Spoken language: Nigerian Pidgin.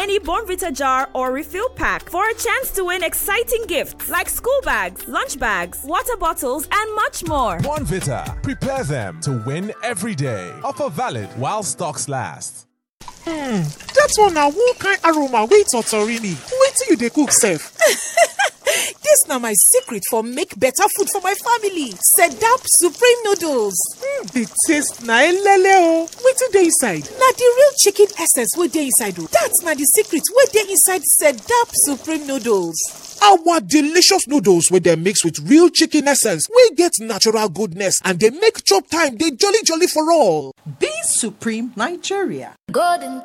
any Bonvita jar or refill pack for a chance to win exciting gifts like school bags, lunch bags, water bottles, and much more. Bonvita. Prepare them to win every day. Offer valid while stocks last. dat one na one kind aroma wey totorini wetin you dey cook sef This na my secret for make better food for my family. Sedap Supreme Noodles. the taste na elele o wetin dey inside Na the real chicken essence wey dey inside o. That na the secret wey dey inside Sedap Supreme Noodles. our delicious noodles wey dem mix with real chicken essence wey get natural goodness and dey make chop time dey jolly jolly for all Be Supreme Nigeria. Golden